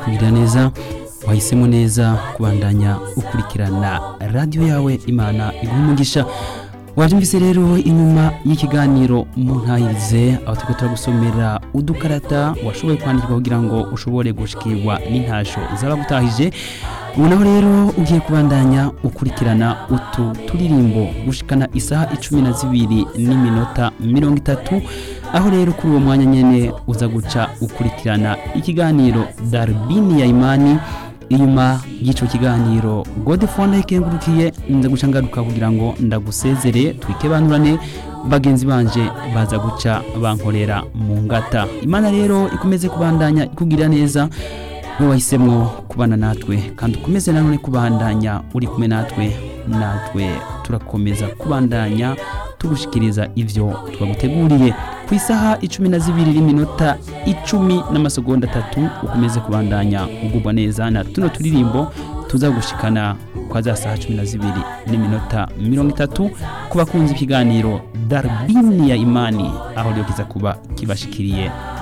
kugira neza wahisemo neza kubandanya ukurikirana radiyo yawe imana iguha umugisha wabyumvise rero inyuma y'ikiganiro mu ntahirize aho turiko turagusomera udukarata washoboye kwandikwa kugira ngo ushobore gushikirwa n'intasho z'abagutahije ubu naho rero ugiye kubandanya ukurikirana utu turirimbo gushikana isaha icumi na zibiri n'iminota mirongo itatu aho rero kuri uwo mwanya nyene uza guca ukurikirana ikiganiro darubini ya imani inyuma y'icyo kiganiro godefone ikengurukiye nza guca ngaruka kugira ngo ndagusezere twikebanurane bagenzi banje baza guca bankorera mu ngata imana rero ikomeze kubandanya ikugirira neza wowe wahisemo kubana natwe kandi ukomeze nanone kubandanya uri kumwe natwe natwe turakomeza kubandanya tugushikiriza ivyo twaguteguriye ku isaha icumi na zibiri n'iminota icumi n'amasegonda atatu ukomeze kubandanya ugubwa neza na tuno turirimbo tuzagushikana kwa za saha cumi na zibiri n'iminota mirongo itatu ku bakunzi ikiganiro darubini ya imani aho rero kiza kuba kibashikiriye